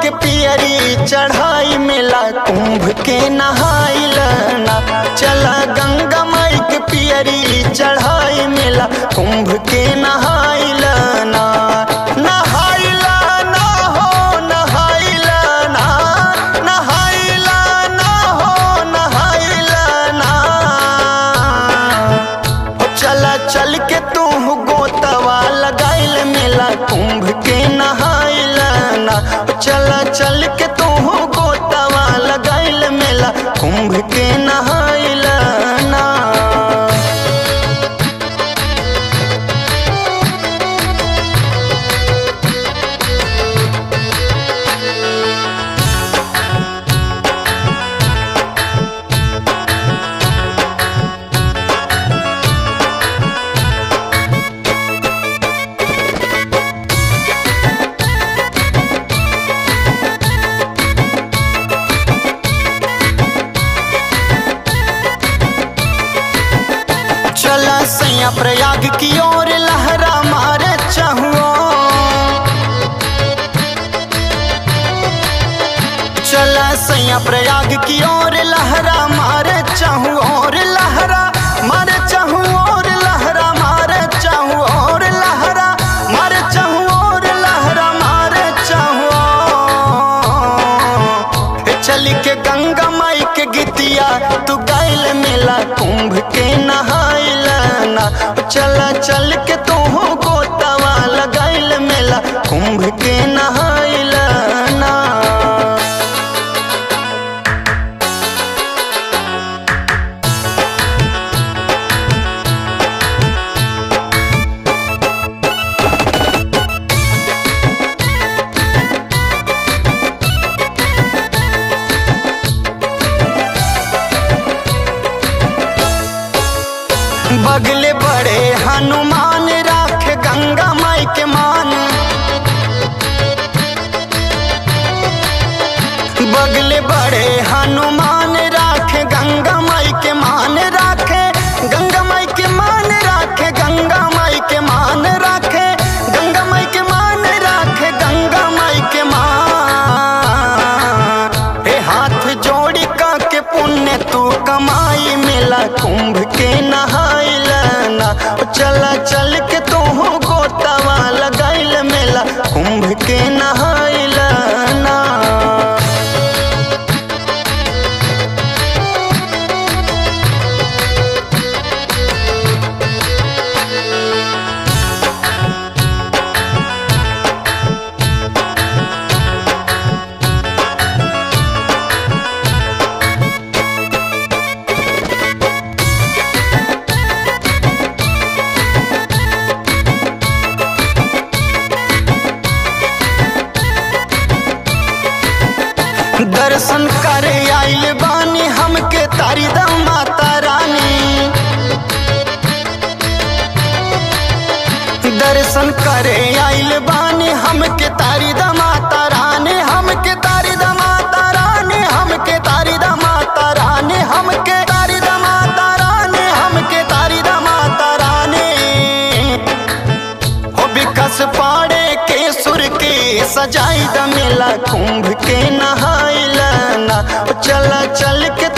के पियरी चढ़ाई मेला कुंभ के नहाइलना चला गंगा माई के पियरी चढ़ाई मेला कुंभ के नहाइलना नहाइलना हो नहाइलना नहाइलना हो नहाइलना हो चला चल के तू गोतवा लगाइल मेला कुंभ के नहाइलना हो चला चल के तू गोतवा लगाइल मेला कुंभ के नहाइलना चला सैया प्रयाग की ओर लहरा मारे चाहुओ चला सैया प्रयाग की ओर लहरा मारे चाहू और लहरा मारे चाहू और लहरा मारे चाहू और लहरा मारे चाहू और लहरा मारे चाहू ए चली के गंगा माई के गीतिया तू गाइल मेला कुंभ के नहाइलना चला चल के तू गोतवा लगाइल मेला कुंभ के नहाइलना बगले बड़े हनुमान राख गंगा माई के मान बगले बड़े हनुमान राख गंगा माई के मान राखे गंगा माई के मान राखे गंगा माई के मान राखे गंगा माई के मान राखे गंगा माई के मान हे हाथ जोड़ी का के पुण्य तू कमाई मेला कुंभ के नहाइलना चला चल के तू गोतवा लगाइल मेला कुंभ के नहाइलना दर्शन करे आइल बानी हमके तारी दा माता रानी दर्शन करे आइल बानी हमके तारी दा माता रानी हमके तारी दा माता रानी हमके तारी दा माता रानी हमके तारी दा माता रानी हमके तारी दा माता रानी हो विकास पाड़े के सुर के सजाई द मेला कुंभ के नहाइलना चला चल के